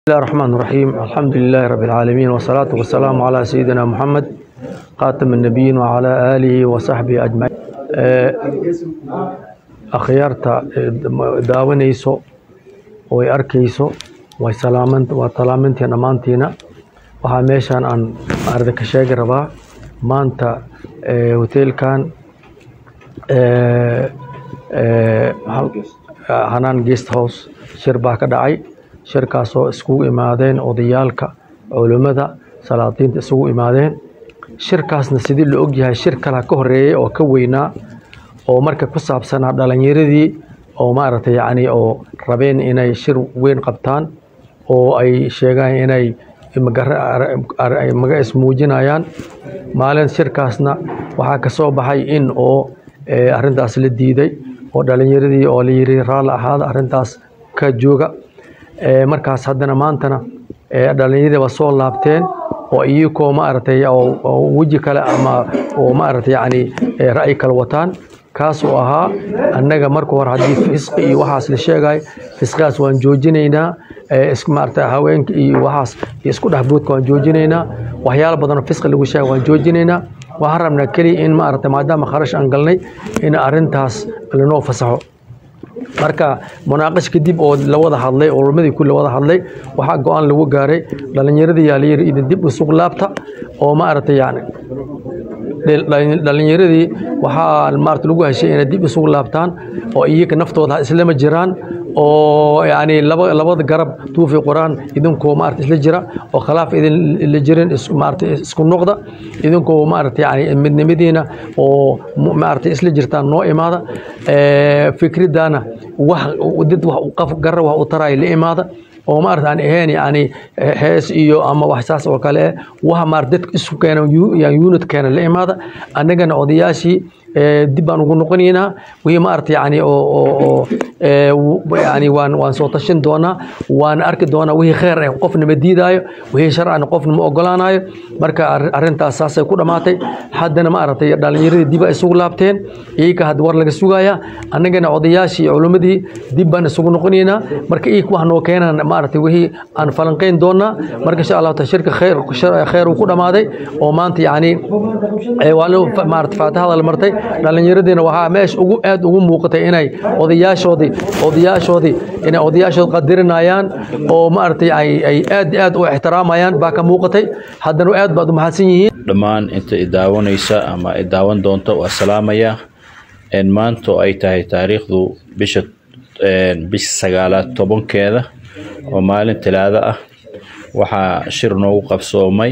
بسم الله الرحمن الرحيم الحمد لله رب العالمين والصلاة والسلام على سيدنا محمد خاتم النبيين وعلى آله وصحبه أجمعين آه، أخيارتا داونيسو way arkayso way salaaman waa talaamintii dhammaantiina waxaa meeshaan aan arda ka sheegi rabaa maanta eh, hoteelkan eh, eh, ha- hanaan guest house shir baa ka dhacay shirkaasoo iskugu imaadeen odayaalka culimmada salaadiinta isugu imaadeen shirkaasna sidii la ogyahay shir kala ka horeeyay oo ka weynaa oo marka ku saabsanaa dhalinyaradii oo maaragtay yacni oo rabeen inay shir weyn qabtaan oo ay sheegaan inay magara- ar- ar- ay maga ismuujinayaan maalin shirkaasna waxaa ka soo baxay in oo eh, arrintaas la diiday oo dhalinyaradii oo la yiri raalli ahaada arrintaas ka jooga Eh, markaas haddana maantana eh, dhalinyaradii waa soo laabteen oo iyagoo maaragtay oo oo weji kale ama oo maaragtay yacni eh, ra'yi kale wataan kaas oo ahaa annaga marka hore haddii fisqi iyo waxaas la sheegayo fisqigaas waan joojinaynaa eh, is maaragtay haweenka iyo waxaas iyo isku dhexboodka waan joojinaynaa waxyaalo badan oo fisqi lagu sheega waan joojinaynaa waxaan rabnaa keliya in maaragtay maadaama kharash aan galnay in arrintaas lanoo fasaxo marka munaaqash kadib oo la wada hadlay oo ulamadii ku la wada hadlay waxaa go-aan lagu gaaray dhalinyaradii yaa la yiri idin dib isugu laabta oo maaragtay yani dhal- dhalin- dhalinyaradii waxaa maarata lagu heshay inay dib isugu laabtaan oo iyaga naftooda islama jiraan oo yani laba labada garab tuufi quraan idinkoo maarata isla jira oo khilaaf idin la jirin is- maarata isku noqda idinkoo maarata yani midnimadiina oo mu- maarata isla jirtaan noo imaada Eh, fikradana wax dad wax qof garra wax u taraya la imaada oo maarata aan ahayn yani hees iyo ama wax saas oo kale eh waxa maarata dadka isu keena yu- yani unit keena la imaada annagana odayaashii eh, dib baan ugu noqonaynaa wixii maarata yani oo oo oo eh, w- yani waan waan soo tashin doonaa waan arki doonaa wixii kheer eh qofna ma diidaayo wixii sharcana qofna ma ogolaanayo marka arri- arrintaas saasay ku dhammaatay haddana maaragtay dhalinyaradii dib ay isugu laabteen iyaga hadda war laga sugayaa annagana odayaashii iyo culimmadii dib baan isugu noqonaynaa marka iyaga wax noo keenaan maaragtay wixii aan falanqayn doonaa marka insha allahu taala shirka khayr shar- khayr uu ku dhammaaday oo maanta yacni eh, waa loo fa- maarata faatixada la martay dhallinyaradiina waxaa meesha ugu aad ugu muuqatay inay odayaashoodii odayaashoodii inay odayaashood qadirinayaan oo maaragtay ay ay aad iyo aad u ixtiraamayaan baa ka muuqatay haddana aad baad u mahadsan yihiin dhammaan inta i daawanaysa ama i daawan doonta waa salaamaya En maanta oo ay tahay taariikhdu bisha en, bisha sagaalaad tobankeeda oo maalin talaado ah waxaa shir noogu qabsoomay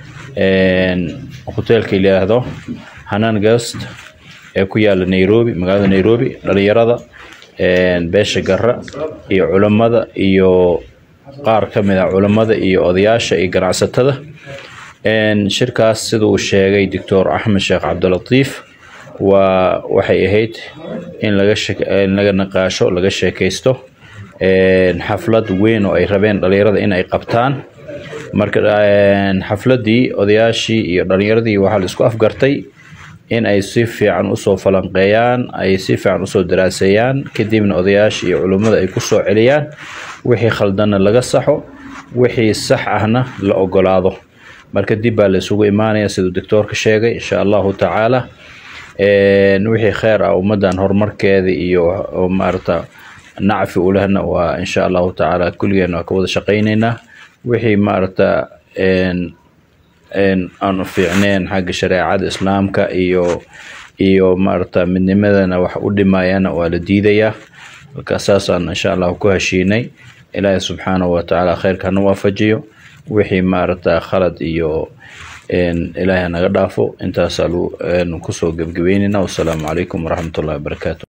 en, hoteelka la yidhaahdo hanaan gast ee ku yaala nairobi magaalada nairobi dhalinyarada en, beesha garra iyo culammada iyo qaar ka mid ah culammada iyo odayaasha iyo ganacsatada En, shirkaas sida uu sheegay doctor axmed sheekh cabdilatiif waa waxay ahayd in laga shek- in laga naqaasho laga sheekaysto En, xaflad weyn oo ay rabeen dhalinyarada in ay qabtaan marka en, xafladii odayaashii iyo dhalinyaradii waxaa la isku afgartay in ay si fiican usoo falanqeeyaan ay si fiican usoo daraaseeyaan kadibna odayaasha iyo culummada ay kusoo celiyaan wixii khaldanna laga saxo wixii sax ahna la ogolaado marka dib baa la isugu imaanaya siduu doctoorka sheegay insha allahu tacaala En, wixii kheyr ah ummadan horumarkeeda iyo oo maarata nacfi u lehna waa insha allahu tacaala kulligeen waa ka wada shaqaynaynaa wixii maarata en, en aan u fiicneen xagga shareecada islaamka iyo iyo maarata midnimadana wax u dhimayana waa la diidayaa marka saasaan insha allahu ku heshiinay ilaahay subxaanahu wa tacaala kheyrka hana waafajiyo wixii maarata khalad iyo en ilaahay naga dhaafo intaasaa lu- en kusoo gebgebeynayna wasalaamu calaykum waraxmatullahi wabarakaatu